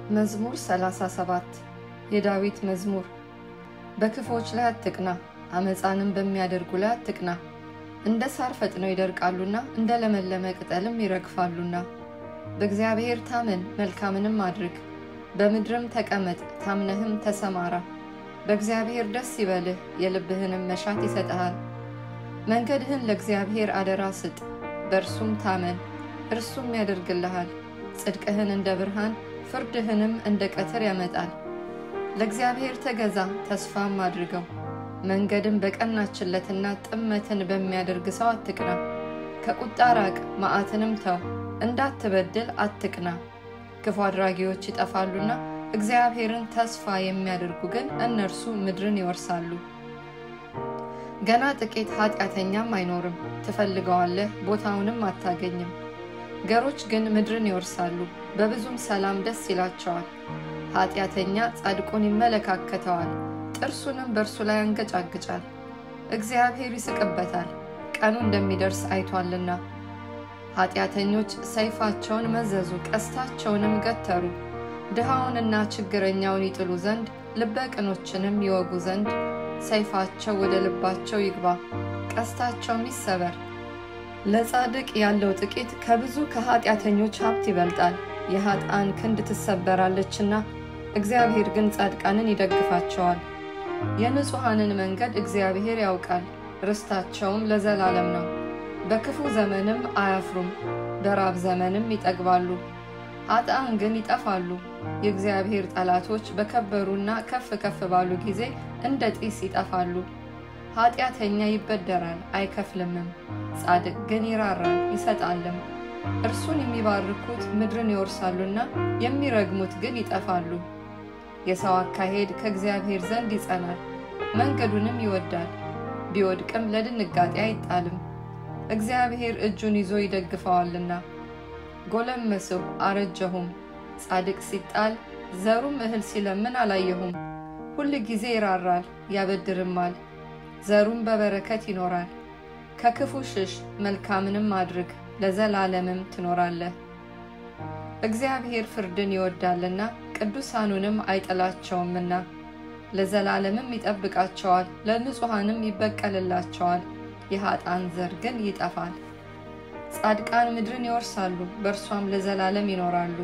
መዝሙር 37 የዳዊት መዝሙር። በክፎች ላይ አትቅና፣ አመፃንም በሚያደርጉ ላይ አትቅና። እንደ ሳር ፈጥነው ይደርቃሉና እንደ ለመለመ ቅጠልም ይረግፋሉና። በእግዚአብሔር ታመን፣ መልካምንም አድርግ፣ በምድርም ተቀመጥ፣ ታምነህም ተሰማራ። በእግዚአብሔር ደስ ይበልህ፣ የልብህንም መሻት ይሰጥሃል። መንገድህን ለእግዚአብሔር አደራ ስጥ፣ በእርሱም ታመን፣ እርሱም ያደርግልሃል። ጽድቅህን እንደ ብርሃን ፍርድህንም እንደ ቀትር ያመጣል። ለእግዚአብሔር ተገዛ ተስፋም አድርገው። መንገድን በቀናችለትና ጥመትን በሚያደርግ ሰው አትቅና። ከቁጣ ራቅ፣ መዓትንም ተው፣ እንዳትበድል አትቅና። ክፉ አድራጊዎች ይጠፋሉና እግዚአብሔርን ተስፋ የሚያደርጉ ግን እነርሱ ምድርን ይወርሳሉ። ገና ጥቂት ኃጢአተኛም አይኖርም፣ ትፈልገዋለህ፣ ቦታውንም አታገኝም። ገሮች ግን ምድርን ይወርሳሉ፣ በብዙም ሰላም ደስ ይላቸዋል። ኃጢአተኛ ጻድቁን ይመለካከተዋል፣ ጥርሱንም በእርሱ ላይ ያንገጫግጫል። እግዚአብሔር ይስቅበታል፣ ቀኑ እንደሚደርስ አይቷልና። ኃጢአተኞች ሰይፋቸውን መዘዙ፣ ቀስታቸውንም ገተሩ። ድሃውንና ችግረኛውን ይጥሉ ዘንድ ልበ ቅኖችንም ይወጉ ዘንድ ሰይፋቸው ወደ ልባቸው ይግባ፣ ቀስታቸውም ይሰበር። ለጻድቅ ያለው ጥቂት ከብዙ ከኃጢአተኞች ሀብት ይበልጣል። የኃጥአን ክንድ ትሰበራለችና እግዚአብሔር ግን ጻድቃንን ይደግፋቸዋል። የንጹሐንን መንገድ እግዚአብሔር ያውቃል፣ ርስታቸውም ለዘላለም ነው። በክፉ ዘመንም አያፍሩም፣ በራብ ዘመንም ይጠግባሉ። ኃጥአን ግን ይጠፋሉ። የእግዚአብሔር ጠላቶች በከበሩና ከፍ ከፍ ባሉ ጊዜ እንደ ጢስ ይጠፋሉ። ኃጢአተኛ ይበደራል አይከፍልምም፣ ጻድቅ ግን ይራራል ይሰጣልም። እርሱን የሚባርኩት ምድርን ይወርሳሉና የሚረግሙት ግን ይጠፋሉ። የሰው አካሄድ ከእግዚአብሔር ዘንድ ይጸናል፣ መንገዱንም ይወዳል። ቢወድቅም ለድንጋጤ አይጣልም፣ እግዚአብሔር እጁን ይዞ ይደግፈዋልና። ጎለመስሁ አረጀሁም፣ ጻድቅ ሲጣል ዘሩም እህል ሲለምን አላየሁም። ሁል ጊዜ ይራራል ያበድርማል፣ ዘሩም በበረከት ይኖራል። ከክፉ ሽሽ፣ መልካምንም አድርግ፣ ለዘላለምም ትኖራለህ። እግዚአብሔር ፍርድን ይወዳልና ቅዱሳኑንም አይጥላቸውምና ለዘላለምም ይጠብቃቸዋል፣ ለንጹሐንም ይበቀልላቸዋል። የኃጥአን ዘር ግን ይጠፋል። ጻድቃን ምድርን ይወርሳሉ፣ በእርሷም ለዘላለም ይኖራሉ።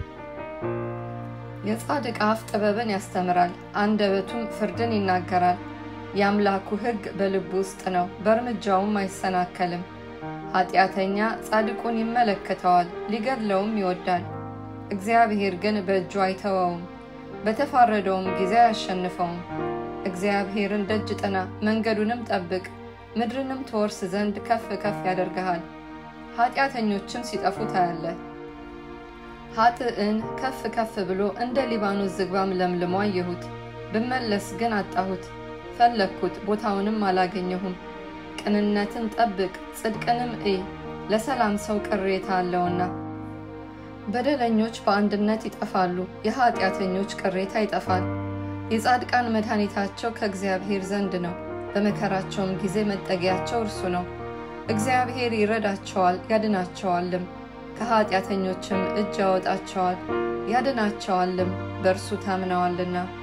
የጻድቅ አፍ ጥበብን ያስተምራል፣ አንደበቱም ፍርድን ይናገራል። የአምላኩ ሕግ በልቡ ውስጥ ነው፣ በእርምጃውም አይሰናከልም። ኃጢአተኛ ጻድቁን ይመለከተዋል፣ ሊገድለውም ይወዳል። እግዚአብሔር ግን በእጁ አይተወውም፣ በተፋረደውም ጊዜ አያሸንፈውም። እግዚአብሔርን ደጅ ጥና፣ መንገዱንም ጠብቅ፣ ምድርንም ትወርስ ዘንድ ከፍ ከፍ ያደርግሃል። ኃጢአተኞችም ሲጠፉ ታያለህ። ኃጥእን ከፍ ከፍ ብሎ እንደ ሊባኖስ ዝግባም ለምልሞ አየሁት። ብመለስ ግን አጣሁት፣ ፈለግኩት፣ ቦታውንም አላገኘሁም። ቅንነትን ጠብቅ፣ ጽድቅንም እይ፣ ለሰላም ሰው ቅሬታ አለውና። በደለኞች በአንድነት ይጠፋሉ፣ የኃጢአተኞች ቅሬታ ይጠፋል። የጻድቃን መድኃኒታቸው ከእግዚአብሔር ዘንድ ነው፣ በመከራቸውም ጊዜ መጠጊያቸው እርሱ ነው። እግዚአብሔር ይረዳቸዋል ያድናቸዋልም፣ ከኃጢአተኞችም እጅ ያወጣቸዋል ያድናቸዋልም፣ በእርሱ ታምነዋልና።